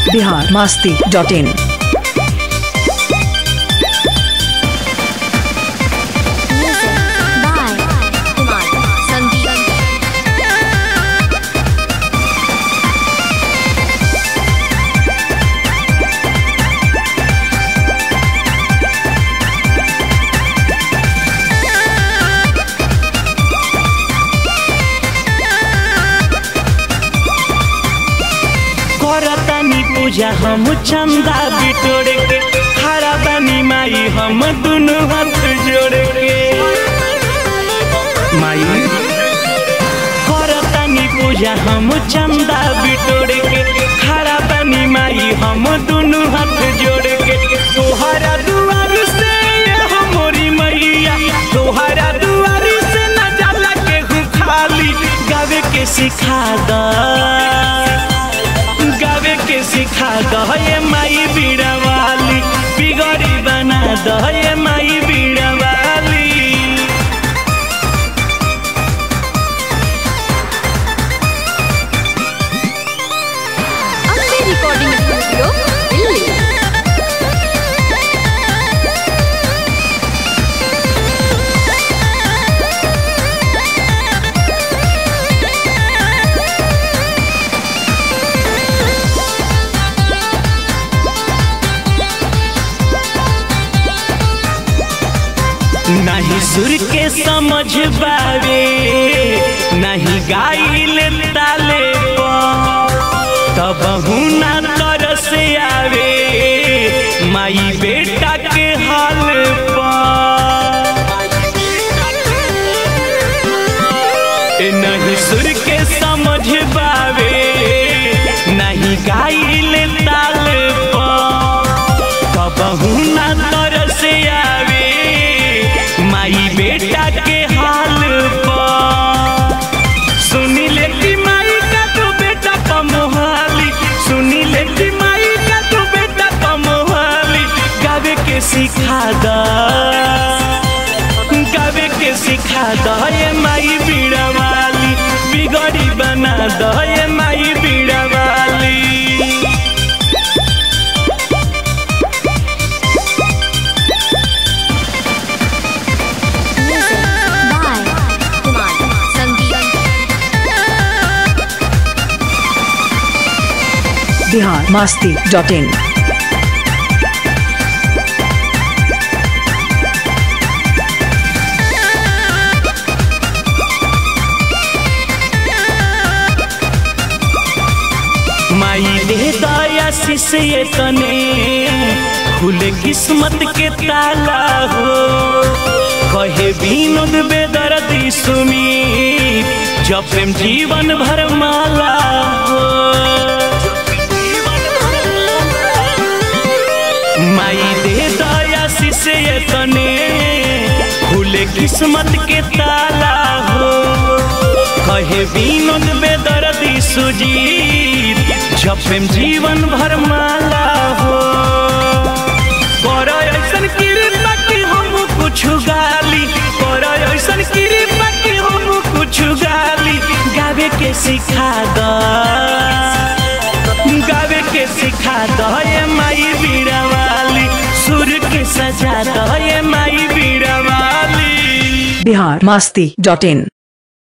Bihar Masti dot in Music by Kumar Sandeep. करतानी पूजा हम चंदा बिटोड़ के खड़ा बानी माई हम दुनु हाथ जोड़ के माई करतानी पूजा हम चंदा बिटोड़ के खड़ा बानी माई हम दुनु हाथ जोड़ के तोहरा दुआर से ये मोरी मैया तोहरा दुआर से न जाला के हूँ खाली गावे के सिखा दा गावे के सिखा दहे माई बीड़ा वाली बिगड़ी बना दहे माई बीड़ा वाली Ambe Recording Studio, Delhi. नहीं सुर के समझ बावे नहीं गाइल ताले पर तब हुना तरस आवे माई बेटा के हाल पर ए नहीं सुर के समझ पावे नहीं गाइल ताल कबहू ना तरस आवे माई बेटा के हाल पर सुनी लेती माई का तो बेटा कमोहाली सुनी लेती माई का तो बेटा कमोहाली गावे के सिखा दा गावे के सिखा दहे माई बीड़ा वाली बिगड़ी बना दहे माई बीड़ा वाली Music by Kumar Sandeep. Bihar Masti dot in माई दे दया शिष्य तने खुले किस्मत के ताला हो कहे विनोद बेदर्दी सुमी जब प्रेम जीवन भर माला हो माई दे दया शिष्य तने खुले किस्मत के ताला हो कहे विनोद बेदर्दी सुजीत जब प्रेम जीवन भर माला हो कर ऐसन कृपा कि हम कुछ गाली कर ऐसन कृपा कि हम कुछ गाली गावे के सिखा दा गावे के सिखा दहे माई बीड़ा वाली सुर के सजा दहे माई बीड़ा वाली बिहार मास्ती डॉट इन